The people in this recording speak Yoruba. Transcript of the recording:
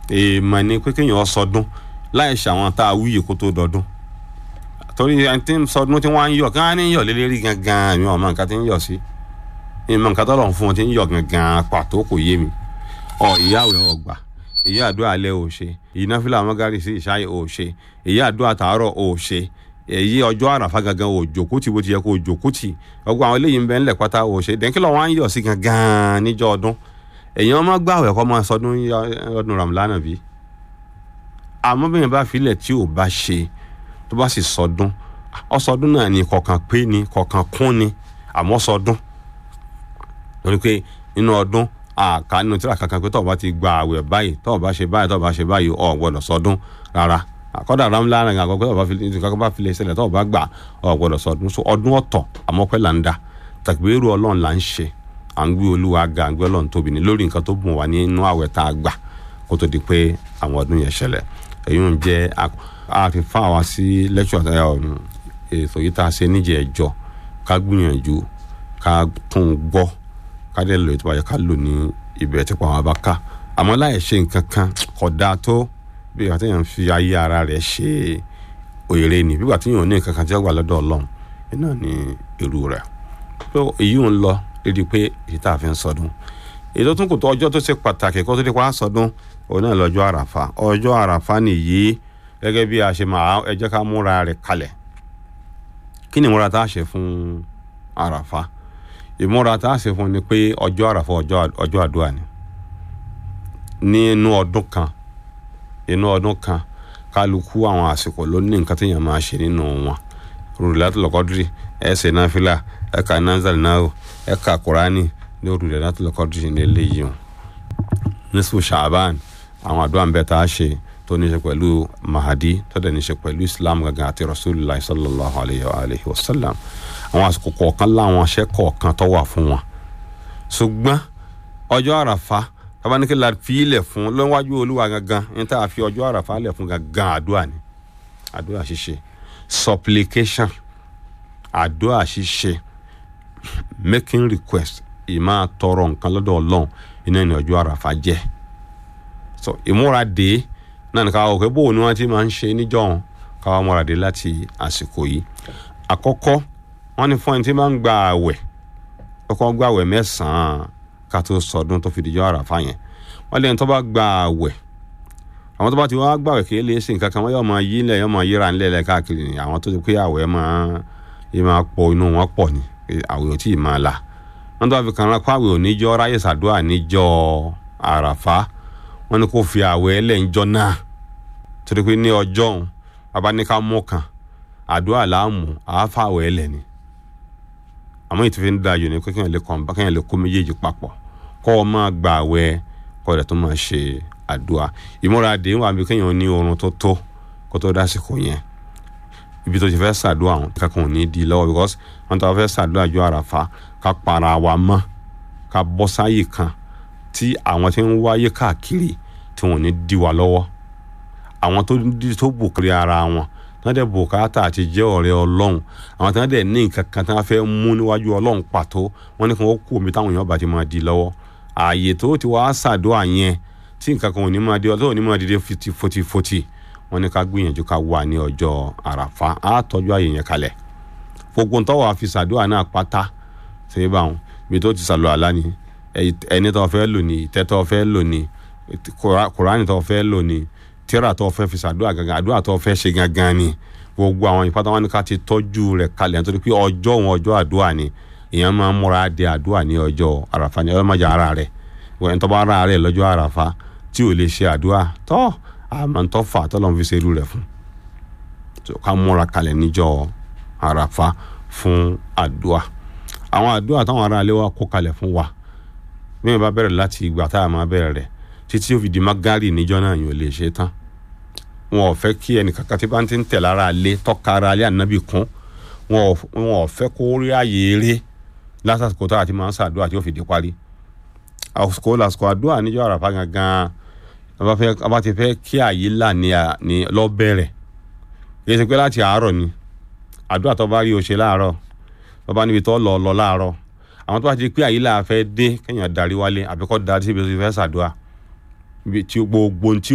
èèmọ̀ ni pé kéèyàn sọdún láì ṣàwọn tá a wúyè kó tó dọdún torí ẹni tí ń sọdún tí wọ́n á ń yọ̀ kí wọ́n á ní yọ̀ lélẹ́rí gangan mi ò mọ nǹkan tí ń yọ̀ sí ìmọ̀ nǹkan tọ́lọ̀ fún wọn tí ń yọ̀ gangan pàtó kò yé mi ọ ìyáwó ọgbà èyí àdúrà alẹ́ ò ṣe èyí náfìlà mọ́gàrì sí ìṣáyè ò ṣe èyí àdúrà tàárọ̀ ò ṣe èyí ọjọ́ àràfà gangan ò jòkútì bó ti yẹ kó o jòkútì ọgbà àwọn eléyìí ń bẹ ńlẹ̀ pátá ò ṣe dẹ́kílọ̀ wọn á ń yọ̀ sí gangan níjọ́ ọdún èyàn máa gbàwẹ̀ kọ́ máa sọdún ọdún ramlana bí àmọ́ bẹ́ẹ̀ bá filẹ̀ tí ò bá ṣe tó bá sì sọdún ọsọdún náà ni kọ̀ọ̀kan pé ni kọ̀ọ̀kan kún ni àmọ́ sọdún torí pé nínú ọdún àká nínú tíra kankan pé tọ́ọ̀ bá ti gba àwẹ̀ báyìí tọ́ọ̀ bá ṣe báyìí tọ́ọ̀ bá ṣe báyìí ọ̀ gbọ́dọ̀ sọdún rárá àkọ́dà ramlana ní àkọ́kọ́ tọ́ọ̀ bá filẹ̀ ṣẹlẹ̀ tọ́ọ̀ bá gbà ọ̀ gbọ́dọ̀ sọdún so ọdún ọ̀tọ̀ àmọ́ pẹ́ là ń da tàgbérù ọlọ́run là ń ṣe à ń gbé olúwa ga à ń gbé ọlọ́run tóbi ní lórí nǹkan tó bùn wá nínú àwẹ̀ tá a gbà kó tó di pé àwọn ọdún yẹn ṣẹlẹ̀ èyí ń jẹ́ àfihàn àwa sí lẹ́kṣọ̀ ètò yìí tá a ṣe níjẹ̀ ẹ̀jọ́ ká gbìyànjú ká tún gbọ́ ká dẹ̀ lò ètò àyẹ̀ká lò ní ibẹ̀ tí pàwọn bá ká àmọ́ láì ṣe nǹkan kan kò dáa tó bí ìgbà tí yẹn ń fi ayé ara rẹ̀ ṣe òyèrè ni bí ìgbà tí yẹn ò ní nǹkan kan tí ó gbà lọ́dọ̀ ọlọ́run iná ní irú rẹ̀ èyí ń lọ lédi pé èyí tá a fi ń sọdún èyí tó tún kù tó ọjọ́ tó ṣe pàtàkì kó tó di pa sọdún òun náà lọ́jọ́ àràfà ọjọ́ àràfà nìyí gẹ́gẹ́ bí a ṣe máa ẹ jẹ́ ká múra rẹ̀ kalẹ̀ kí ni ìmúra tá a ṣe fún àràfà ìmúra tá a ṣe fún ni pé ọjọ́ àràfà ọjọ́ àdúrà ni ní inú ọdún kan inú ọdún kan kálukú àwọn àsìkò ló ní nǹkan téèyàn máa ṣe nínú wọn rúdìlátì lọ́kọ́dúrì ẹ̀ ṣe náfìlà ẹ̀ ka nazal náà ẹ̀ ka kurani ní rúdìlátì lọ́kọ́dúrì ní eléyìí o nísìkò ṣàbán àwọn àdúrà ń bẹ tá a ṣe tó ní ṣe pẹ̀lú mahadi tó dẹ̀ ní ṣe pẹ̀lú islam gangan àti rasulillah sallallahu alayhi wa alayhi wa sallam àwọn àsìkò kọ̀ọ̀kan láwọn aṣẹ́ kọ̀ọ̀kan tó wà fún wọn ṣùgbọ́n ọjọ́ àràfà tabanike la fi ilẹ̀ fún lọ́wọ́jú olúwa gangan ní tá a fi ọjọ́ àràfà lẹ̀ fún gangan àdúrà ni àdúrà ṣíṣe supplication àdúrà ṣíṣe making request ìmáa tọrọ nǹkan lọ́dọ̀ ọlọ́run iná ní ọjọ́ àràfà jẹ́ so ìmúra dé náà ní káwọ́ pé bóun ni wọ́n ti máa ń ṣe níjọ́hun káwọ́ múra dé láti àsìkò yìí àkọ́kọ́ wọ́n ní fún ẹni tí máa ń gba àwẹ̀ kọ́kọ́ gba àwẹ̀ mẹ́sàn-án ká tó sọdún tó fi dijọ́ àràfà yẹn wọ́n lẹ́yìn tó bá gba àwẹ̀ àwọn tó bá ti wá gbàwẹ̀ kí lè ṣe nǹkan kan wọ́n yóò máa yí ilẹ̀ yóò máa yíra ńlẹ̀ lẹ̀ káàkiri ni àwọn tó ti pé àwẹ̀ máa yí máa pọ̀ inú wọn pọ̀ ni àwẹ̀ ò tí ì máa la wọ́n tó bá fi kàn án kó àwẹ̀ ò níjọ́ ráyè sàdúrà níjọ́ àràfà wọ́n ní kó fi àwẹ̀ ẹlẹ́ ńjọ́ náà torí pé ní ọjọ́ òun bàbá ní ká mú kan àdúrà láàmú àáfà àwẹ̀ ẹlẹ́ ni àmọ́ ètò fi ń da yòó ni pé kéèyàn lè kàn bá kéèyàn lè kó méjèèjì papọ̀ kọ́ ọ máa gba àwẹ̀ kọ́ ọ̀dẹ̀ tó máa ṣe àdúrà ìmúra dé wà bí kéèyàn ní oorun tó tó kó tó dásìkò yẹn ibi tó ti fẹ́ ṣàdúrà àwọn kankan ò ní di lọ́wọ́ because wọ́n tó fẹ́ ṣàdúrà ju àràfà ká para wa mọ́ ká bọ́ sáyè kan tí àwọn tí ń wáyé káàkiri tí wọ́n ní di wa lọ́wọ́ àwọn tó di tó bù kiri ara wọn tí wọ́n dẹ̀ bùkátà àti jẹ́ ọ̀rẹ́ ọlọ́run àwọn tí wọ́n dẹ̀ ní nǹkan kan tí wọ́n fẹ́ mú níwájú ọlọ́run pàtó wọ́n ní kí wọ́n kú omi táwọn èèyàn bá ti máa di lọ́wọ́ ààyè tó ti wá ṣàdúrà yẹn tí nǹkan kan ò ní máa di ọlọ́run ò ní máa dìde fotifoti wọ́n ní ká gbìyànjú ká wà ní ọjọ́ àràfà á tọ́jú ààyè yẹn kalẹ̀ gbogbo ntọ́wọ́ àfi ṣàdúrà náà pátá ṣe é báwọn ibi tó ti sàlọ̀ àlá ni ẹni tó fẹ́ lò ní ìtẹ́ tó fẹ́ lò ní kùránì tó fẹ́ lò ní tíra tó fẹ́ fi ṣàdúrà gangan àdúrà tó fẹ́ ṣe gangan ni gbogbo àwọn ìpátá wọn ni ká ti tọ́jú rẹ̀ kalẹ̀ nítorí pé ọjọ́ òun ọjọ́ àdúrà ni èèyàn máa ń múra de àdúrà ní ọjọ́ àràfà ní ọjọ́ májà ara rẹ̀ wọ́n tó bá ara rẹ̀ lọ́jọ́ àràfà tí ò lè ṣe àdúrà tọ́ àmọ́ tó fà tọ́lọ́ fi ṣerú rẹ̀ fún ká múra kalẹ̀ níjọ́ àràfà fún àdúrà àwọn àdúrà táwọn ará ilé wa kó kalẹ̀ fún wa bí wọn bá bẹ̀rẹ̀ láti ìgbà tá a máa bẹ̀rẹ̀ rẹ̀ títí ó fi di magari níjọ́ náà yóò lè ṣe tán wọn ò fẹ́ kí ẹnìkankan tí bá ń ti ń tẹ̀ lára alé tọ́ka ara alé ànábì kún wọn ò fẹ́ kó rí ààyè eré lásìkò tá a ti máa ń ṣàdúrà tí ó fi di parí àsìkò lásìkò àdúrà níjọ́ àràfà gangan a bá ti fẹ́ kí ààyè là ní lọ́bẹ̀rẹ̀ kì í ṣe pé láti àárọ̀ ni àdúrà tó bá rí o ṣe láàárọ̀ tó bá níbi tó lọ lọ láàárọ̀ àwọn tó bá ti pé àyílà fẹ́ dé kéèyàn darí wálé àbíkọ́ darí síbi tó ti fẹ́ ṣàdúrà tí gbogbo tí